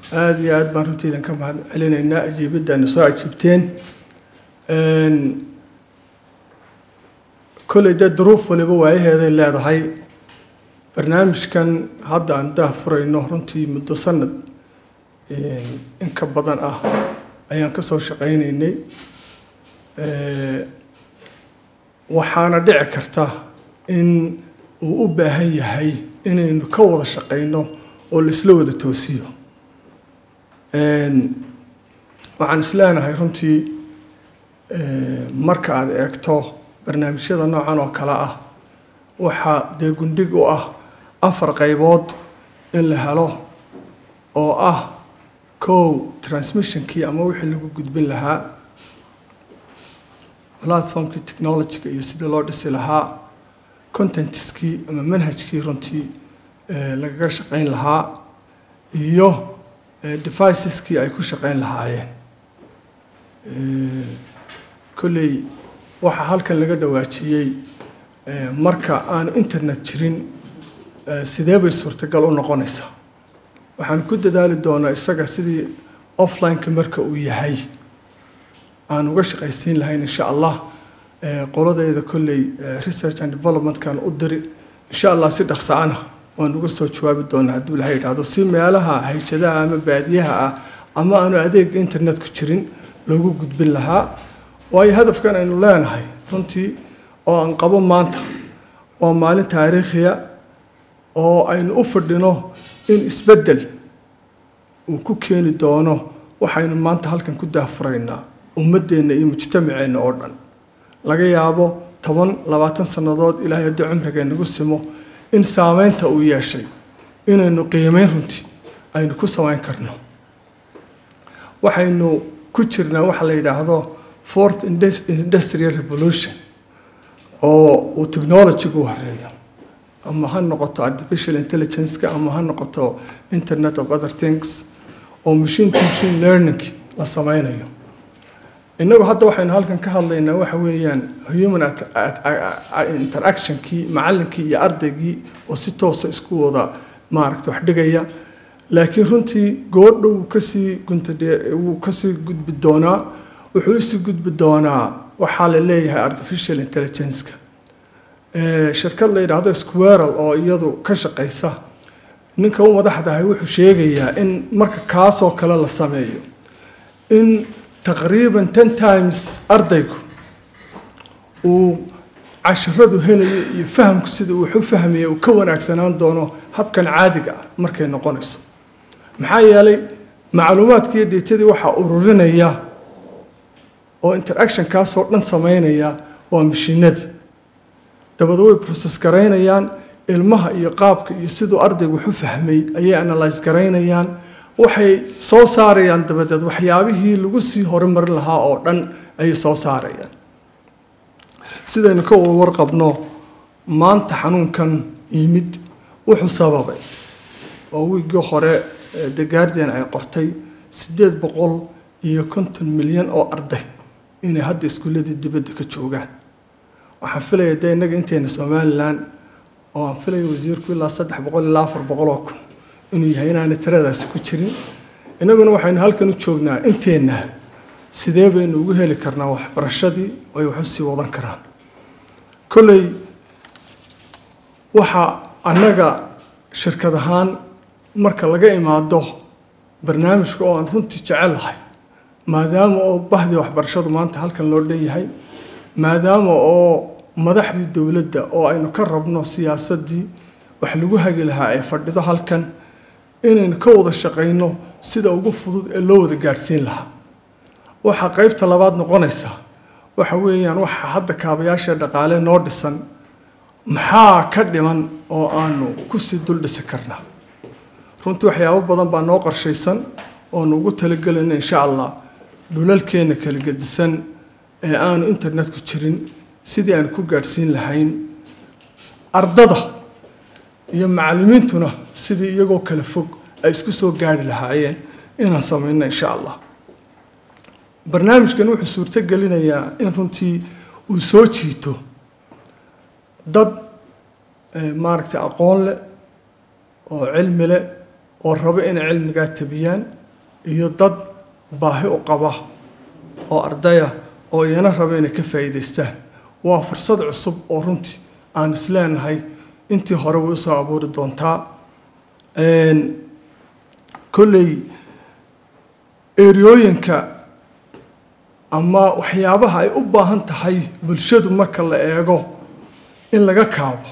aada iyo aada baan runtii idinka mahad celinaynaa ajiibaddaana soo ajiibteen kolley dee duruuf waliba waayaheeday leedahay barnaamijkan hadda aan daah furayno runtii muddo sanad in ka badan ah ayaan ka soo shaqaynaynay waxaana dhici karta in uu u baahan yahay inaynu ka wada shaqayno oo la isla wada toosiyo waxaan isleenahay runtii marka aada eegto barnaamijyada noocan oo kale ah waxaa dee gundhig u ah afar qaybood in la helo oo ah kow transmissionkii ama wixii lagu gudbin lahaa platformkii technologyga iyo sidii loo dhisi lahaa contentiskii ama manhajkii runtii lagaga shaqayn lahaa iyo deviceskii ay ku shaqayn lahaayeen kolley waxaa halkan laga dhawaajiyey marka aanu internet jirin sidee bay suurtagal u noqonaysaa waxaan ku dadaali doonaa isaga sidii offline-ka marka uu yahay aan uga shaqaysiin lahayn insha allah qoladayda kolley research and developmentkan u diri insha allah si dhaqsa-ana waan uga soo jawaabi doonaa hadduu ilahay yidhaahdo si meelaha hayjadaha ama baadiyaha ah ama aanu adeega internetku jirin loogu gudbin lahaa waayo hadafkan aynu leenahay runtii oo aan qabo maanta waa maalin taariikhiya oo aynu u fadhino in isbeddel uu ku keeni doono waxaynu maanta halkan ku daafuraynaa ummaddeenna iyo mujtamaceenna oo dhan laga yaabo toban labaatan sannadood ilaahay haddii cumriga nagu simo in saameynta uu yeeshay inaynu qiimeyn runtii aynu ku samayn karno waxaynu ku jirnaa waxa la yidhaahdo fourth industrial revolution oo uu technologygu horeeyo ama ha noqoto artificial intelligence-ka ama ha noqoto internet of other things oo machine to machine learning la sameynayo innagu hadda waxaynu halkan ka hadlaynaa waxa weeyaan human interactionkii macallinkii iyo ardaygii oo si toosa isku wada maaragta wax dhigaya laakiin runtii goodha wuu kasii guntadhe wuu kasii gudbi doonaa wuxuu usii gudbi doonaa waxaa la leeyahay artificial intelligence-ka shirkad la yidhaahdo squaral oo iyadu ka shaqaysa ninka u madaxdahay wuxuu sheegayaa in marka kaasoo kale la sameeyo in taqriiban ten times ardaygu uu cashiradu helayo iyo fahamku sida uu u fahmaya uu ka wanaagsanaan doono habkan caadiga ah markay noqonayso maxaa yeelay macluumaadkiiyo deetadii waxaa ururinaya oo interactionkaasoo dhan sameynaya waa mashiinadii dabada way process garaynayaan ilmaha iyo qaabka iyo siduu ardaygu wax u fahmay ayay analyse garaynayaan waxay soo saarayaan dabadeed waxyaabihii lagu sii horumarin lahaa oo dhan ayay soo saarayaan sidaynu ka wada warqabno maanta xanuunkan yimid wuxuu sababay oo wiigii hore the guardian ay qortay siddeed boqol iyo konton milyan oo arday inay hadda iskuulladii dibadda ka joogaan waxaan filaya dee innaga intayna somalilan oo aan filaya wasiirku ilaa saddex boqol ilaa afar boqol oo kun inuu yahay inaanay tiradaasi ku jirin innaguna waxaynu halkan u joognaa inteenna sidee baynu ugu heli karnaa waxbarashadii ay wax u sii wadan karaan kolley waxaa annaga shirkad ahaan marka laga imaado barnaamijka oo aan runtii jecelahay maadaama oo bahdii waxbarashadu maanta halkan loo dhan yahay maadaama oo madaxdii dowladda oo aynu ka rabno siyaasaddii wax lagu hagi lahaa ee fadhido halkan inaynu ka wada shaqayno sida ugu fudud ee loo wada gaadhsiin lahaa waxaa qaybta labaad noqonaysa waxa weeyaan waxa hadda kaabayaasha dhaqaale noo dhisan maxaa ka dhiman oo aanu kusii dul dhisi karnaa runtii waxyaabo badan baa noo qorshaysan oonu ugu talagelayna insha allah dhulalkeenna kala gedisan ee aanu internetku jirin sidii aan ku gaadhsiin lahayn ardada iyo macallimiintuna sidii iyagoo kala fog ay isku soo gaari lahaayeen inaan samayno insha allah barnaamijkan wuxuu suurto gelinayaa in runtii uu soo jiito dad maaragtay aqoon leh oo cilmi leh oo rabo inay cilmigaa tabiyaan iyo dad baahi u qaba oo ardaya oo iyana raba inay ka faa'iidaystaan waa fursad cusub oo runtii aan isleenahay intii hore way usoo abuuri doontaa kolley eriyooyinka ama waxyaabaha ay u baahan tahay bulshadu marka la eego in laga kaabo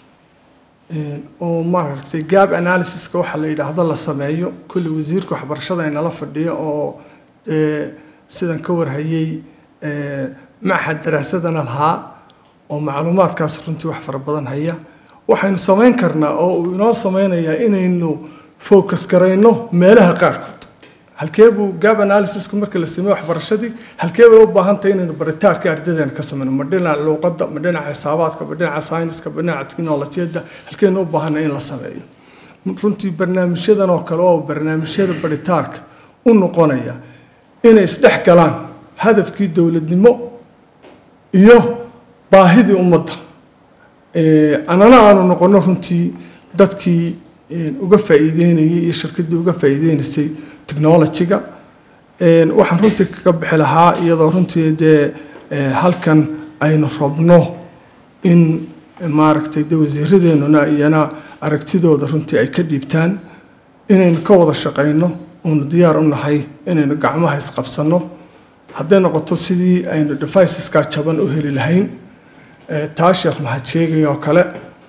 oo maaragtay gab analysiska waxa la yidhaahdo la sameeyo kolley wasiirka waxbarashada inala fadhiyo oo sidan ka warhayey maxad daraasadana lahaa oo macluumaadkaas runtii wax fara badan haya waxaynu samayn karnaa oo uu inoo sameynayaa inaynu focus garayno meelaha qaarkood halkee buu gab analysisku marka la sameeyo waxbarashadii halkee bay u baahan tahay inaynu baritaarka ardadeena ka sameyno ma dhinaca luuqadda ma dhinaca xisaabaadka ma dhinaca sayniska ma dhinaca teknolojiyadda halkeenu u baahanay in la sameeyo runtii barnaamijyadan oo kale oo barnaamijyada baritaarka u noqonaya inay isdhex galaan hadafkii dowladnimo iyo baahidii ummadda anana aanu noqono runtii dadkii uga faa'iideynayay iyo shirkaddii uga faa'iideynaysay technology-ga waxaan runtii kaga bixi lahaa iyadoo runtii dee halkan aynu rabno in maaragtay de wasiiradeenuna iyana aragtidooda runtii ay ka dhiibtaan inaynu ka wada shaqayno oonu diyaar u nahay inaynu gacmaha isqabsanno hadday noqoto sidii aynu deviceska jaban u heli lahayn taa sheekh maxad sheegay oo kale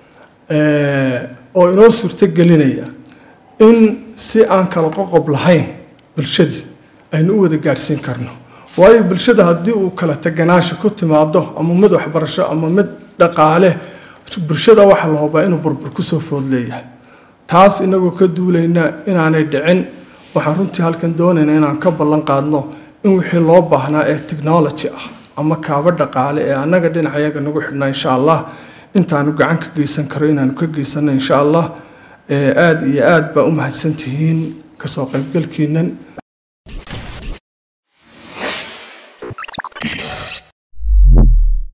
oo inoo suurto gelinaya in si aan kala qoqob lahayn bulshadii aynu u wada gaadhsiin karno waayo bulshada haddii uu kala teganaasha ku timaado ama mid waxbarasho ama mid dhaqaale bulshada waxaa la hubaa inuu burbur kusoo food leeyahay taas inagoo ka duulayna inaanay dhicin waxaan runtii halkan doonayna inaan ka ballan qaadno in wixii loo baahnaa ee technology ah ama kaabo dhaqaale ee annaga dhinacayaga nagu xidhnaa insha allah intaanu gacan ka geysan karo inaanu ka geysano insha allah aada iyo aad baa u mahadsantihiin kasoo qaybgalkiinan